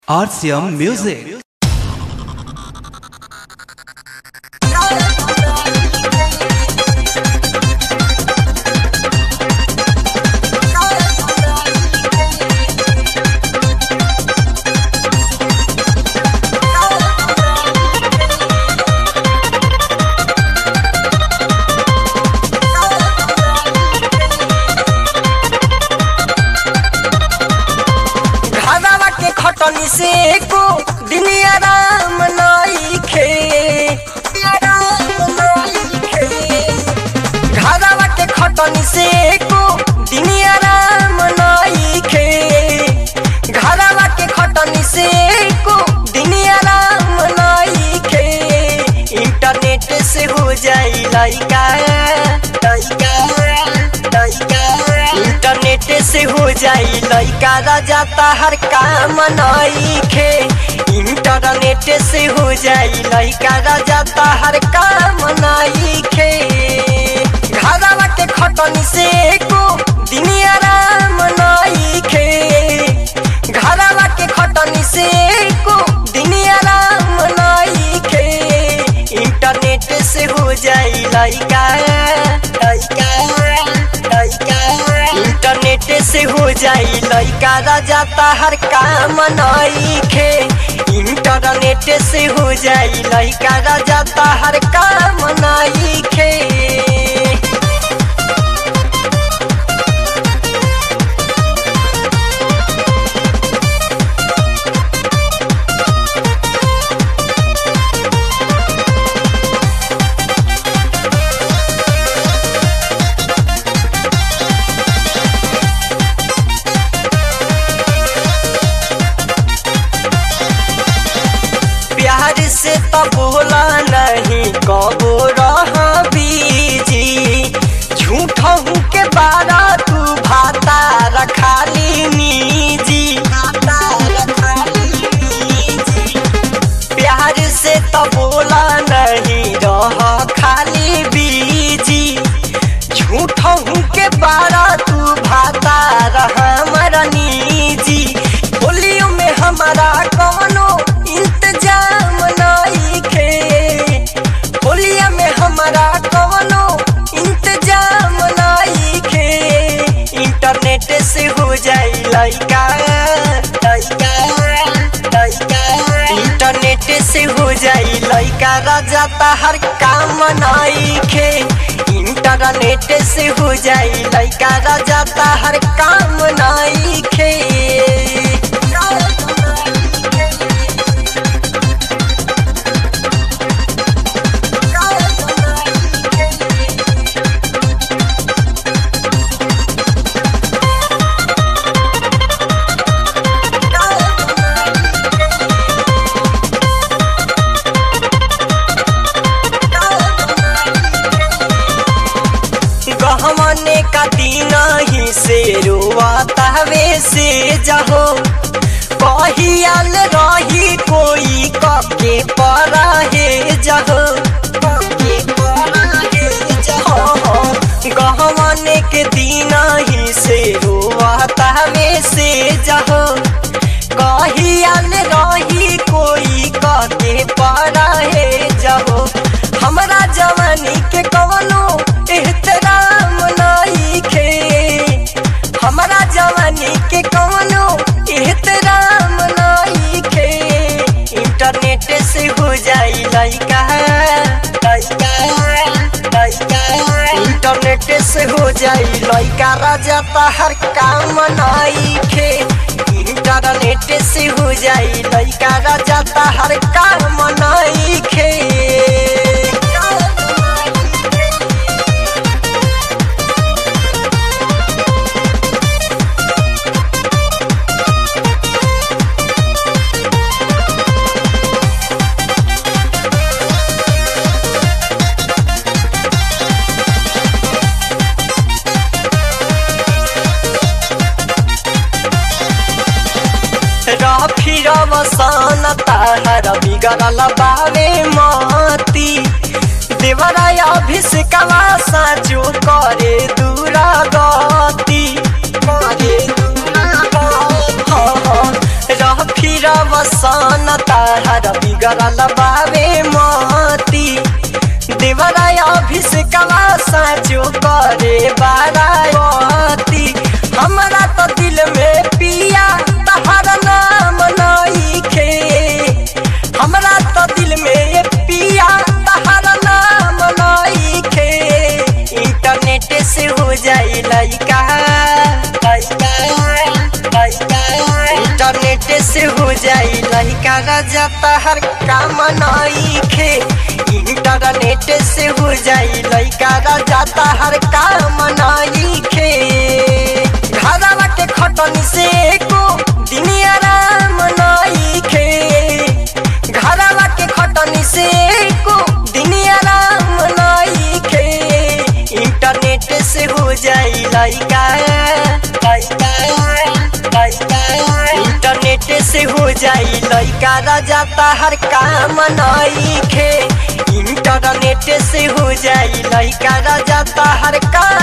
RCM Music. घरवा के खटनी से को दुनिया राम नइखे घरवा के खटनी से को दुनिया राम नइखे घरवा के खटनी से को दुनिया राम नइखे इंटरनेट से हो जाई लइका लइका लइका इंटरनेट से हो जाई लइका राजा हर काम नइखे इंटरनेट से हो जाई लइका राजा हर काम नइखे घरवा के खटनी से को दुनिया राम नइखे घरवा के खटनी से को दुनिया राम नइखे इंटरनेट से हो जाई लइका लइका लइका इंटरनेट से हो जाई लइका राजा हर काम नइखे इंटरनेट से हो जाई लइका राजा हर काम नइखे प्यार से तो बोला नहीं कबो रहा बीजी झूठ के बारा तू भाता रखा ली निजी भाता रखा ली निजी प्यार से तो बोला नहीं रह खाली बीजी झूठ के बारा तू भाता रहा मरनी जी होलियो में हमारा कौनो इंतजाम नहीं खे होलिया में हमारा कौनो इंतजाम नहीं खे इंटरनेट से हो जाई लइका लइका लइका इंटरनेट से हो जाई लइका राजा हर काम नइखे इंटरनेट से हो जाई लइका राजा हर काम नइखे गहमने का दिन ही से रोआता वे से जहो कहियाल रही कोई कके पर हे जहो कके पराहे जहो गहमने के दिन ही से रोआता वे से जहो कहियाल रही कोई कके पर हे जहो हमरा जवानी के कवनो एहतराम नइखे हमरा जवानी के कवनो एहतराम नइखे इंटरनेट से हो जाई लइका लइका लइका इंटरनेट से हो जाई लइका राजा हर काम नइखे इंटरनेट से हो जाई लइका राजा हर काम नइखे फिर वसन ताहर बिगड़ल बावे मती देवराय अभिषेकवा साचो करे दूरा गति करे दूरा गति। हाँ, हाँ, रह फिरब वसन ताहर बिगड़ल बावे मती देवरा अभिषेकवा साचो करे बाराती हमरा तो दिल में पिया तहर नाम नइखे हमरा तो दिल में ये पिया तहर नाम नइखे इंटरनेट से हो जाई लइका लइका लइका इंटरनेट से हो जाई लइका राजा तहर काम नइखे इंटरनेट से हो जाई लइका राजा तहर काम नइखे घरवा के खटनी से को दिन आराम नइखे घरवा के खटनी से को दिन आराम नइखे इंटरनेट से हो जाई लइका लइका लइका इंटरनेट से हो जाई लइका राजा तहर काम नइखे इंटरनेट से हो जाई लइका राजा तहर काम